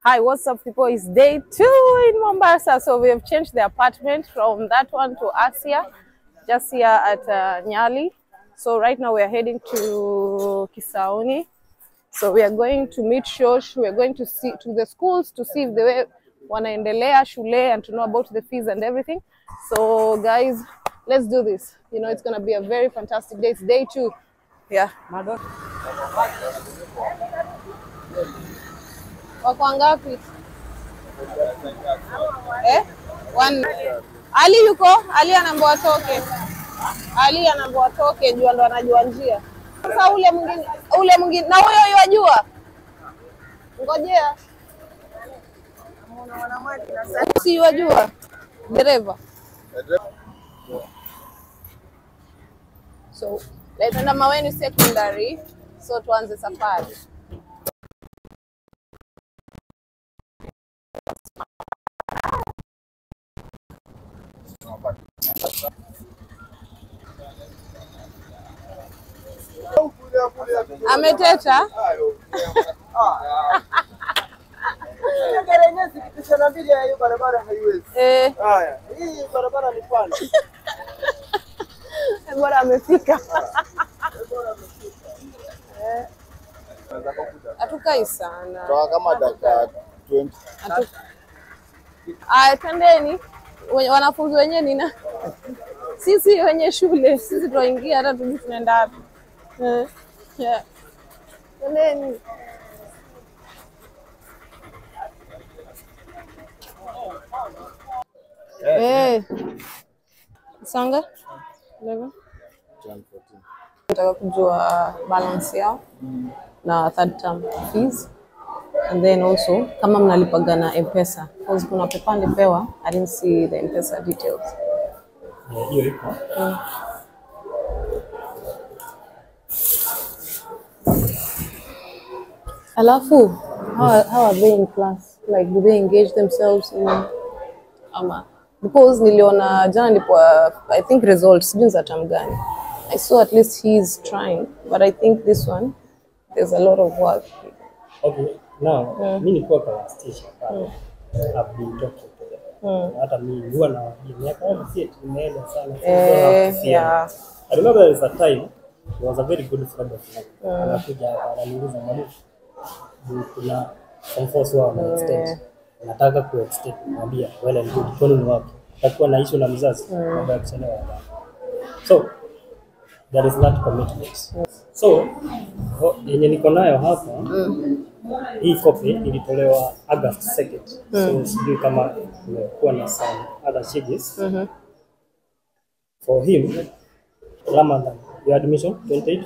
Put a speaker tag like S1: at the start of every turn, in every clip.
S1: Hi, what's up, people? It's day two in Mombasa. So we have changed the apartment from that one to Asia, just here at uh, Nyali. So right now we are heading to Kisauni. So we are going to meet Shosh. We are going to see to the schools to see if they were wanaendelea shule and to know about the fees and everything. So guys, let's do this. You know, it's gonna be a very fantastic day. It's day two. Yeah. Wako wangapi? Eh? One. Ali yuko? Ali anaambiwa atoke. Ali anaambiwa atoke juu ndo anajua njia. Sasa ule mwingine, ule mwingine na huyo yajua. Ngojea. Si wajua dereva. So, naitenda Maweni Secondary. So tuanze safari. Ameteta.
S2: Gari yenyewe zikipisha na mbili ya hiyo barabara haiwezi.
S1: Eh,
S2: Haya, hii barabara ni pana.
S1: bora amefika. Hatukai sana.
S3: Toa kama dakika 20.
S1: Hatu- Aya, twendeni. Wenye- Wanafunzi wenyewe nina sisi wenye shule sisi tunaingia hata tujui tunaenda wapi. Eh, yeah. Twendeni. Eh. Sanga? Eleven? Nataka kujua balance yao na third term fees and then also kama mnalipaga na mpesa because kuna pepa nilipewa i didn't see the mpesa details
S4: hiyo iko
S1: alafu how, are- how are they in class like do they engage themselves in ama because niliona jana ndipo i think results sijui za term gani i saw at least he is trying but i think this one there's a lot of work
S4: okay now mi nilikuwa kwa station pale I've been talking to them hata mi huwa na miaka yangu si eti imeenda sana so
S1: Eh,
S4: don't have to fear.
S1: yeah.
S4: I remember there was a time he was a very good friend of mine anakuja hapa ananiuliza mwalimu juu kuna some force wao wana extend nataka ku extend mwambia well and good kwani ni wapi takuwa na issue na mzazi mambo ya kuchelewa so there is that commitment so ho- yenye niko nayo hapa hii copy ilitolewa August 2nd so sijui kama kumekuwa na some other changes for him Ramadan your admission 28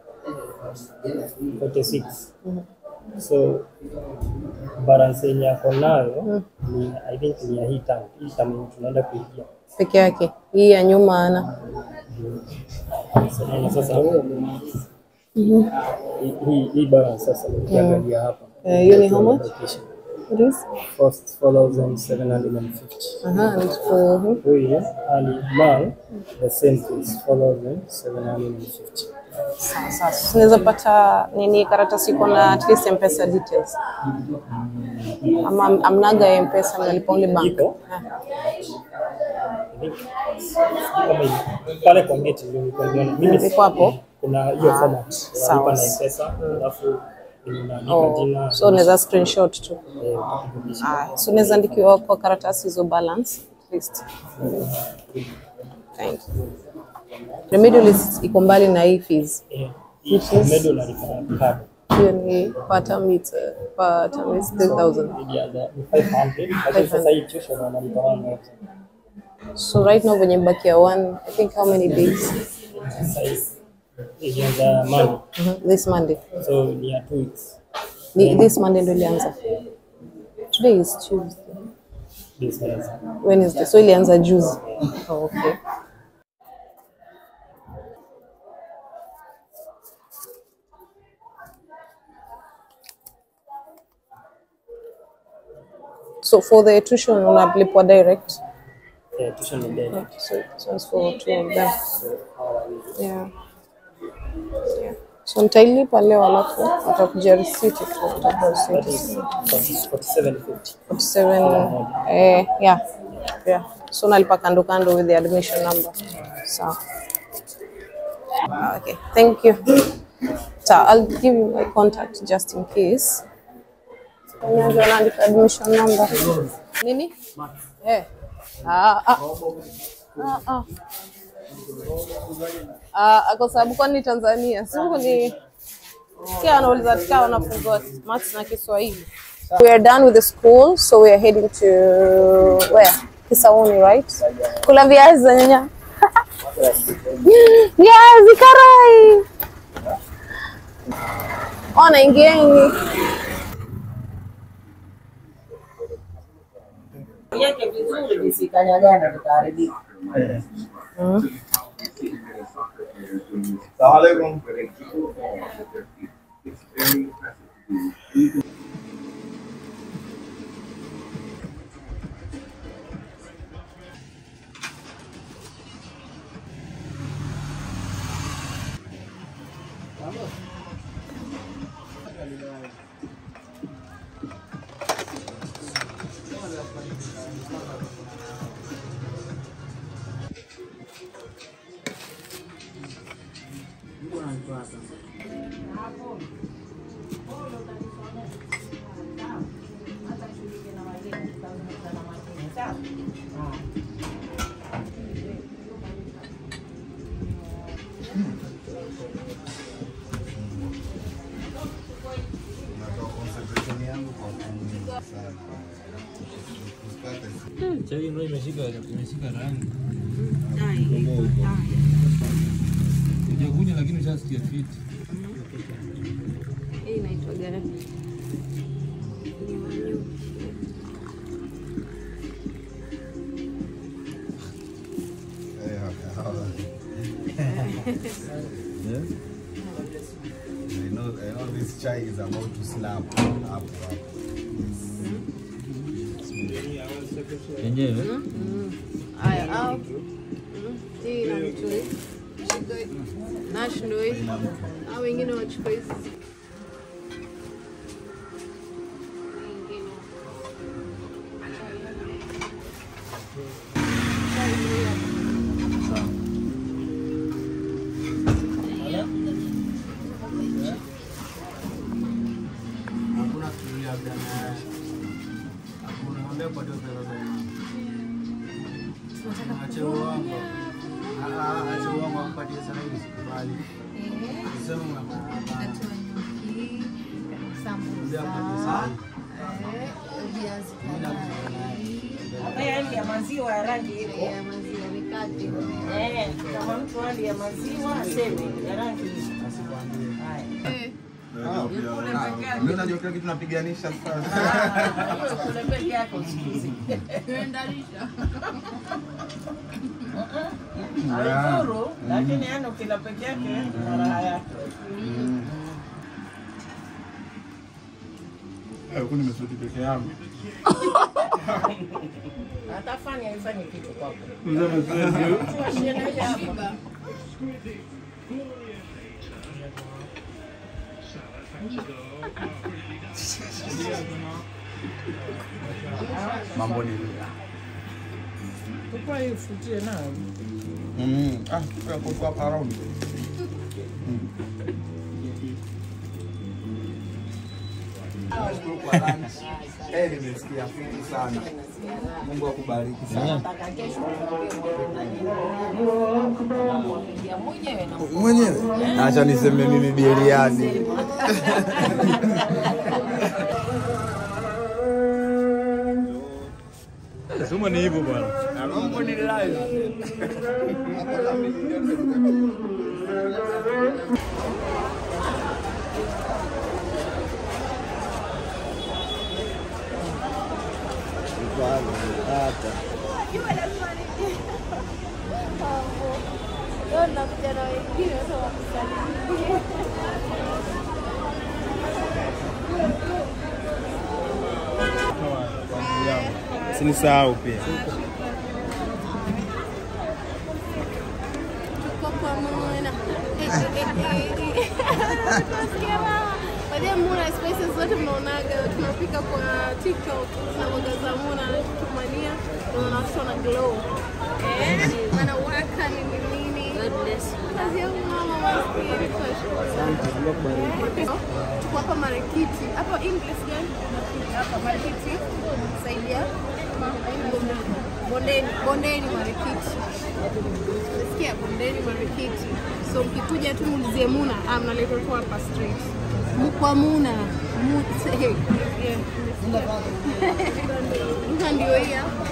S4: 46 so balance yenye ako nayo ni I think ni ya hii term hii term yenye tunaenda kuingia
S1: peke yake hii ya nyuma ana
S4: Sasa- sasa hii- hii hii balance sasa ukiangalia hapa
S1: Eh, hiyo ni how much?
S4: Allocation.
S1: It is?
S4: First 4750
S1: Aha, and for him.
S4: huyu ali mal the same things 4750
S1: Sawa sawa. Tunaweza pata nini karatasi iko na at least mpesa details ama am- amnaga mpesa mnalipa only bank
S4: Iko.
S1: Ah,
S4: I think, sijui kama iko. pale kwa gate ndio nilikuwa nimeona mimi
S1: Iko hapo?
S4: kuna hiyo
S1: Ah,
S4: format
S1: sawa.
S4: unalipa na mpesa alafu unaandika
S1: oh,
S4: jina
S1: so unaweza screenshot tu
S4: eh, utakurudisha.
S1: Ah, so unaweza andikiwa kwa karatasi hizo balance at least Thank you. Remedialist iko mbali na hii fees
S4: Eh, hii medo unalipa na card
S1: hiyo ni per term it's, uh, per term is 3000
S4: Ili ya the- ni 500 lakini sasa hii tuition wanalipa 100
S1: so right now venye mbakia one i think how many days
S4: sasa hii ilianza Monday
S1: Mhm, this monday
S4: so ni ya 2 weeks
S1: Ni, this monday ndo ilianza today is tuesday
S4: this Wednesday
S1: wednesday so ilianza juzi oh, okay so for the tuition unalipwa direct
S4: eh, tuition ni day
S1: so this one's for two of them
S4: so how are we
S1: yeah yeah So nitailipa leo alafu watakuja risiti tu, watakupa risiti.
S4: 4750.
S1: 47 eh, yeah. Yeah. So nalipa kando kando with the admission number. So okay, thank you. So I'll give you my contact just in case. Nianze naandika admission number. Nini? Eh. Ah, ah. Ah, ah. Ah, kwa sababu kwani Tanzania siku ni kia wanauliza katika wanafunzi wa maths na Kiswahili. We are done with the school, so we are heading to where? Kisauni, right? Kula viazi za nyanya. Viazi karai. Ona ingieni.
S5: Yeke vizuri visikanyagana vikaharibika.
S3: Salamu alaikum.
S6: Chai ndio imeshika imeshika rangi. Hujakunywa lakini ushasikia fiti.
S1: Hii inaitwa gani?
S3: I know, I know this chai is about to slap up, up.
S6: Yenyewe
S1: Haya, au hii na mtui Shike. Nash ndio hii. Au wengine wachukue hizi.
S2: Hakuna kitu labda na hakuna mwambie kwa ndio pesa za Ache uongo. Ah ah, ache uongo ampatie sana hivi sikubali. Sema mama. Mwambie ampatie sana.
S5: Yaani ya maziwa ya rangi ile. Eh, kama mtu hali ya maziwa aseme ya rangi ile. Haya.
S3: Mimi unajua kila kitu napiganisha sasa.
S5: Kule peke yako usikize. Haidhuru, lakini yani ukila peke yake na raha yake.
S3: Huku nimesudi peke yangu.
S5: Atafanya ifanye kitu kwako.
S3: Mzee
S5: Tuwashie na ile hapa.
S3: Mambo ni
S5: Tupa hii ufutie nayo.
S3: Mm. Ah, kwa kwa kwa around. Nashukuru kwa lunch. Eh, nimesikia fiti sana. Mungu akubariki sana. Mwenyewe. Acha niseme mimi biriani.
S6: sema ni hivyo bwana.
S3: Mambo ni live.
S6: Sinisahau pia.
S7: Kwa pamoja.
S1: Tunasikia raha. Baadaye Muna spices zote mnaonaga tunapika kwa TikTok na mboga za Muna anatumania unaona watoto wana glow. Eh, wanawaka ni nini? Kazi yangu mama maskini tunashukuru. Tuko hapa Marikiti. Hapo English gani? Hapa Marikiti. Saidia. Bondeni, bondeni Marikiti. Nasikia bondeni Marikiti. So mkikuja tu muulizie Muna, ah, mnaletwa tu hapa straight. Mu- Kwa Muna. Mu- hey, yeah, Muna ndio hii hapa.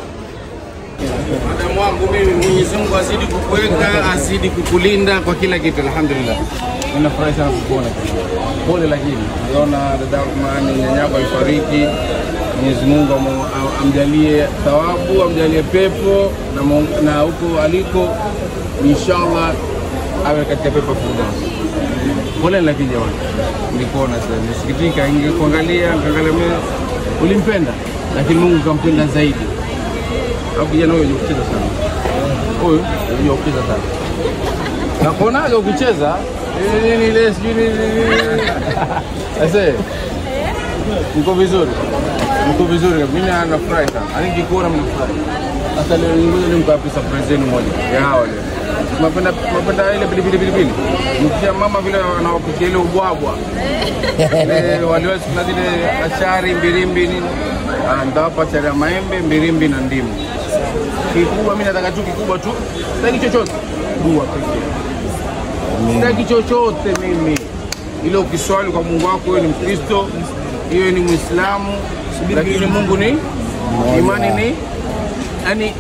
S3: Madamu wangu mimi, Mwenyezi Mungu azidi kukuweka, azidi kukulinda kwa kila kitu, alhamdulillah. Mimi nafurahi sana kukuona. Pole lakini naona dada mani nyanyako alifariki. Mwenyezi Mungu amu- am- amjalie thawabu, amjalie pepo na Mungu- na huko aliko inshallah awe katika pepo firdaus. Pole lakini jamani, nilikuona sasa, nisikitika, ingekuangalia nikaangalia mimi, ulimpenda lakini Mungu kampenda zaidi au kijana huyo unajua kucheza sana. Huyu unajua kucheza sana. Nakuonaga ukicheza eh, nini ile sijui nini nini. Ase. Niko vizuri. Niko vizuri. Mimi nafurahi sana. Ani nikikuona mnafurahi. Sasa leo ngoja nimpe hapo surprise yenu moja. Ya hawa leo. Mapenda mapenda ile pilipili pilipili. Mkia mama vile anawapikia ile ubwabwa. Ile waliwezi kuna zile achari mbirimbi nini. Ah, Nitawapa achari ya maembe, mbirimbi na ndimu kikubwa mimi nataka tu kikubwa tu sitaki chochote dua pekee sitaki chochote mimi ile ukiswali kwa mungu wako wewe ni mkristo hiyo ni mwislamu lakini mungu ni imani ni yani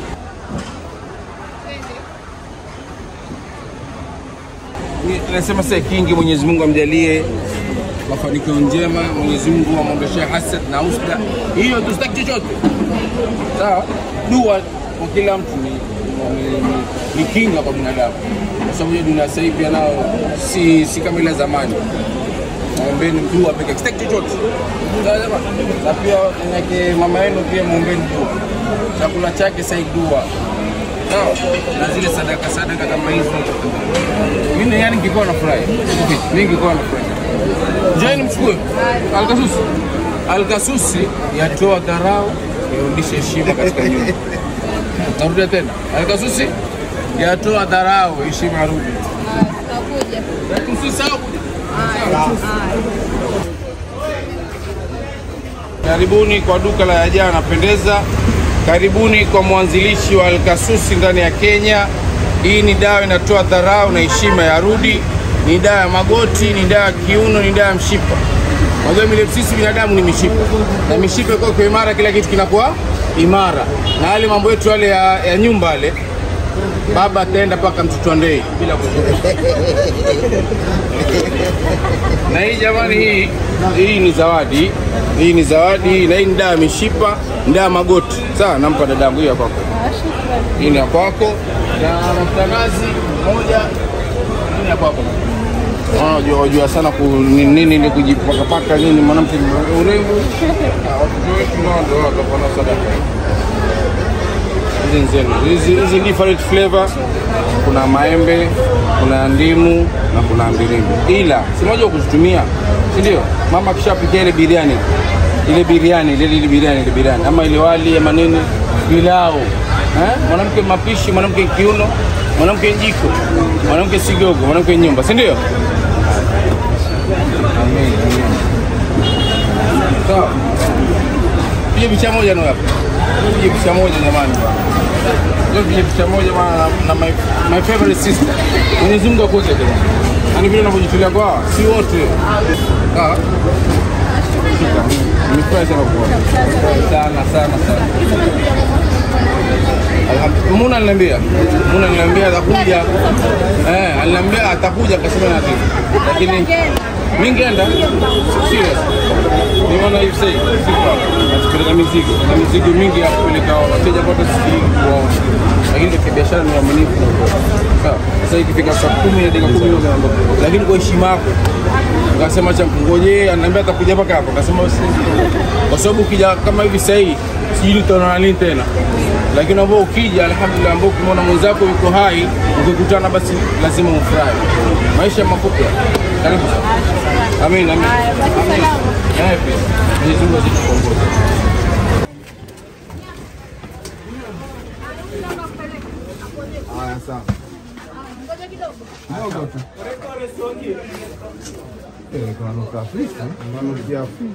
S3: Ni- nasema sasa kingi mwenyezi mungu amjalie mafanikio njema mwenyezi mungu amwondoshe hasad na usda hiyo tu sitaki chochote sawa dua kwa kila mtu ni, ni, ni, ni kinga kwa binadamu kwa sababu hiyo dunia sasa hivi pia nao si, si kama ile ya zamani mwombeni dua pekee sitaki chochote Sawa jamani? na pia yake mama yenu pia mwombeni dua chakula chake sai dua sawa na zile sadaka sadaka kama hizo mimi yani ningekuwa nafurahi mimi ningekuwa nafurahi Njeni mchukue alkasusi. Alkasusi yatoa dharau, yarudishe heshima katika nyumba. Narudia tena, alkasusi yatoa dharau, heshima yarudi. Tusisahau. Karibuni kwa duka la Yajaa Anapendeza. Karibuni kwa mwanzilishi wa Alkasusi ndani ya Kenya. Hii ni dawa inatoa dharau na heshima ya rudi. Ni dawa ya magoti, ni dawa ya kiuno, ni dawa ya mshipa. Unajua vile sisi binadamu ni mishipa, na mishipa ikiwa kwa imara, kila kitu kinakuwa imara, na yale mambo yetu yale ya, ya nyumba yale baba ataenda mpaka mtoto wa ndei bila kuchoka. na hii jamani, hii hii ni zawadi, hii ni zawadi, na hii ni dawa ya mishipa, ni dawa ya magoti. Sawa, nampa dadangu hii ya kwako, hii ni ya kwako, na mafuta nazi moja, hii ni ya kwako. Unajua wajua sana ku, ni- nini ni kujipakapaka nini, mwanamke ni urembo. Ah, Watoto wetu nao ndio watakuwa na sadaka hizi nzenu hizi hizi different flavor kuna maembe kuna ndimu na kuna mbirimbi ila si moja kuzitumia si ndio mama akishapikia ile biriani ile biriani ile ile biriani ile biriani ama ile wali ama nini pilau eh? mwanamke mapishi mwanamke kiuno mwanamke jiko mwanamke sigogo mwanamke nyumba si ndio Amen, amen. sawa Piga picha moja na hapa. Piga picha moja jamani. Leo piga picha moja bwana na, na my, my favorite sister. Mwenyezi Mungu akuweke jamani. Yaani vile unavyojitolea kwa hawa, si wote. Ah. Shika. Nimefurahi sana kuona. Sana sana sana. Alhamdulillah. Muna aliniambia. Muna aliniambia atakuja. Eh, aliniambia atakuja akasema na ati. Lakini mimi ngeenda. Serious. Nimeona hivi sasa. Natupeleka mizigo na mizigo mingi ya kupeleka wateja ambao tusikii kuwaona, lakini katika biashara ni uaminifu na ukweli. Sawa. Sasa ikifika saa kumi na dakika kumi ndio unaondoka, lakini kwa heshima yako Akasema cha ngoje, ananiambia atakuja mpaka hapa. Akasema usiingie. Kwa sababu ukija kama hivi sasa hii sijui tutaonana lini tena. Lakini ambao ukija alhamdulillah, ambao ukimwona mwenzako yuko hai, ukikutana basi lazima ufurahi. Maisha mafupi. Karibu. Amin, amin. Amin. Eh, pia. Mwenyezi Mungu azidi kuongoza.
S2: Haya, sawa. Kidogo tu. Eh, kunanuka Afrika. Kunanukia Afrika.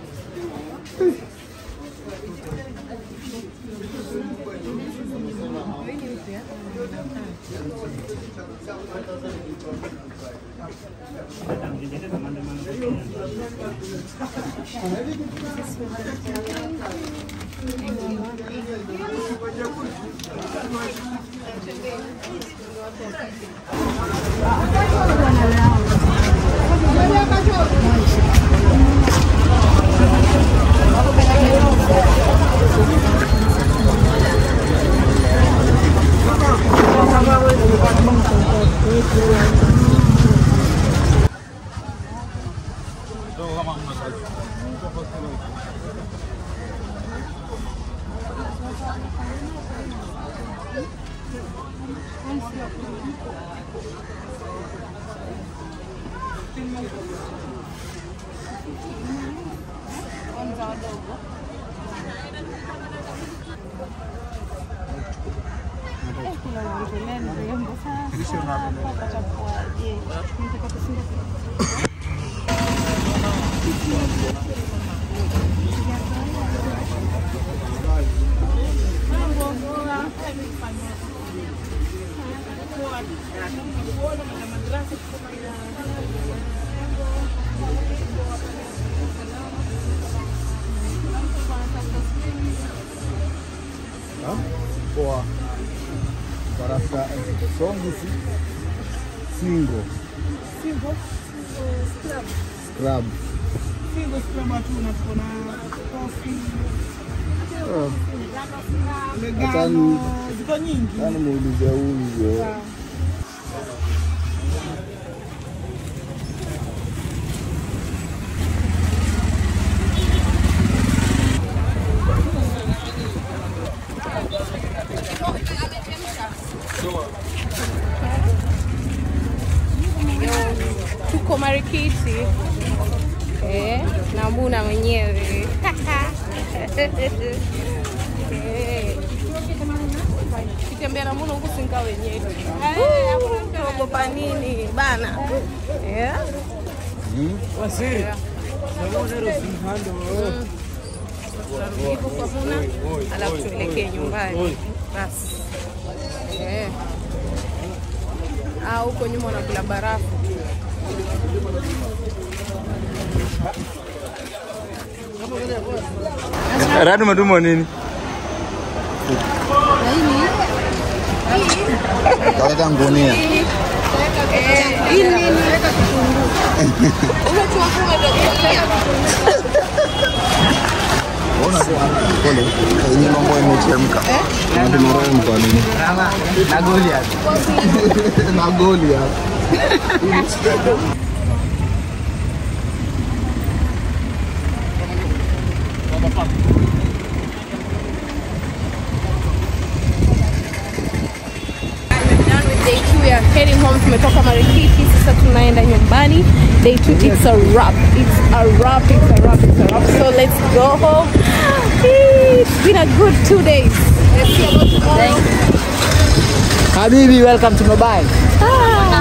S2: Poa. Barasa songi si single. Single scrub. Oh. Acha ni- acha nimuulize huyo.
S1: tuko Marikiti eh, na Muna mwenyewe Eh. kitembea na Muna huku singa wenyewe ogopa nini bana eh? Yeah. hivyo kwa Muna, alafu tuelekee nyumbani basi eh. Ah, huko nyuma wanakula barafu.
S6: Radu madumo nini?
S2: Kaweka ngunia. Ona pole. Yenye mambo imechemka. Unapima roho kwa nini? Na goli hapa. Na goli hapa.
S1: Done with day two, we are heading home. Tumetoka Marikiti, sasa tunaenda nyumbani. Day two, it's a wrap. It's a wrap, it's a wrap, it's a wrap. So let's go home. It's been a good two days. Let's see about tomorrow.
S2: Habibi, welcome to Mobile.
S1: Ah,